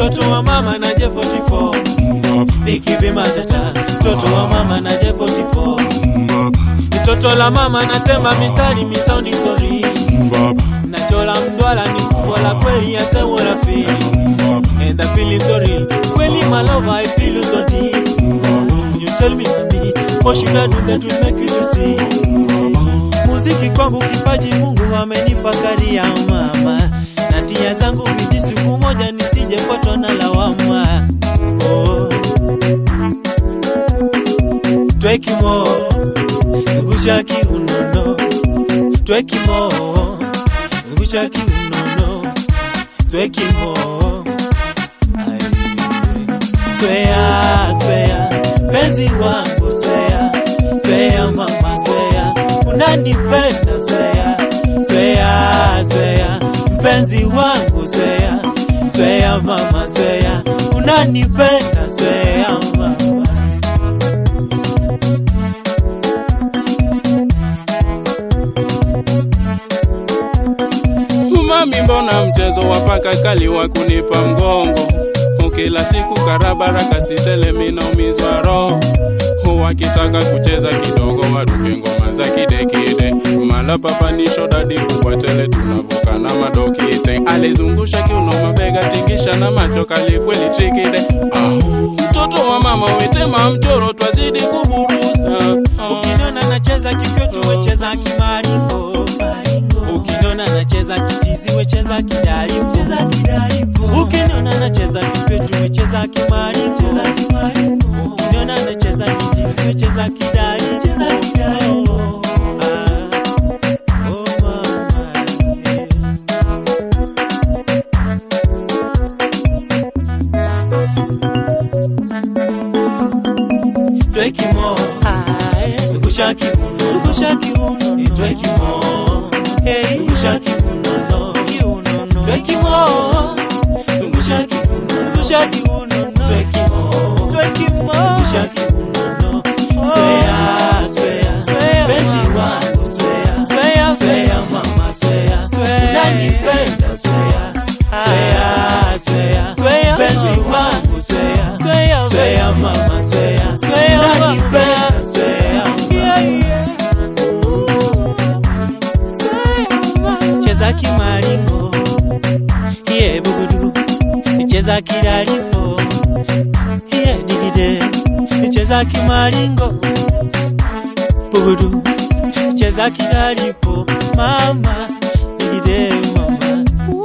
mtoto wa mama na J44 Bikibi Matata, mtoto wa mama na J44 mtoto la mama na temba mistari misaundi sori nachola mdwala ni kubwa la kweli ya sewo la fili and I feel so real kweli my love I feel so deep you tell me mami what should I do that will make you to see muziki kwangu kipaji Mungu amenipa karia mama na tia zangu bidii siku moja nisijepatwa na lawama oh. Twekimo zungusha kiunono Twekimo zungusha kiunono Twekimo Ai. Swea swea penzi wangu swea swea mama swea unanipenda swea swea swea mpenzi wangu swea swea mama swea unanipenda swea mama Mami, mbona mchezo wa paka kali wa kunipa mgongo? Kila siku karabara kasitele, minaumizwa roho. Wakitaka kucheza kidogo, waruke ngoma za kidekide. Mala papanisho dadi kubwa tele, tunavuka na madokite. Alizungusha kiuno, mabega tingisha na macho kali kweli trikide. Ah, mtoto wa mama wetema mchoro, twazidi kuburusa. Ah. Ukiniona nacheza kikwetu wecheza kimaringo Ukiniona nacheza kichizi wecheza kidalipo Ukiniona nacheza kikwetu wecheza kimaringo Ukiniona nacheza kichizi wecheza kidalipo Ah, oh mama, yeah. Twekimo zungusha kiuno zungusha kiuno Twekimo hey zungusha kiuno no kiuno no Twekimo zungusha kiuno zungusha kiuno no Twekimo Twekimo zungusha kiuno no Swea swea swea penzi wangu swea swea swea mama swea swea unanipenda swea swea swea swea penzi wangu swea swea swea mama swea swea unanipenda swea yeah, yeah. cheza kimaringo iye bugudu cheza kidalipo iye digide cheza kimaringo bugudu cheza kidalipo mama digide mama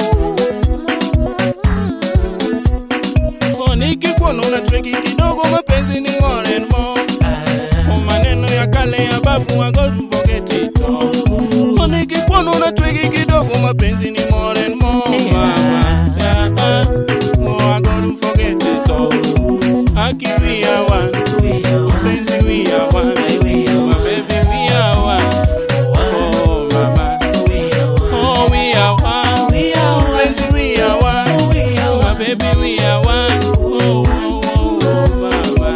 Oh, nikikuona una twingi kidogo, mapenzi ni more and more. Ah, Oh, maneno ya kale ya babu I go to forget it all. Oh, nikikuona una twingi kidogo, mapenzi ni more and more. Mama. Yeah, ah. Oh, I go to forget it all. Aki we are one, we are one, mapenzi we are one, we are my baby we are one. Oh, mama. we are one, Oh, we are one, we are one, mapenzi we are one. we are My one. baby, we are one. Oh, oh, oh, oh, mama.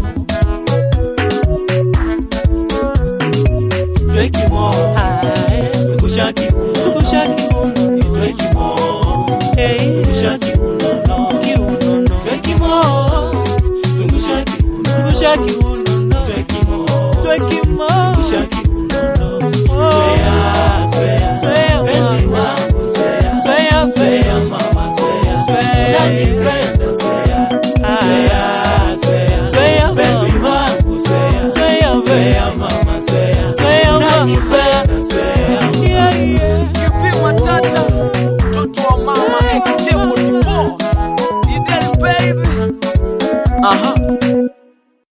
Twekimo, zungusha kiuno, zungusha kiuno, twekimo, hey, zungusha kiuno, no, kiuno, no, twekimo, zungusha kiuno, zungusha kiuno, no, twekimo, twekimo, zungusha kiuno, no, swea, swea, swea, penzi wangu, swea, swea, swea, mama, swea, swea,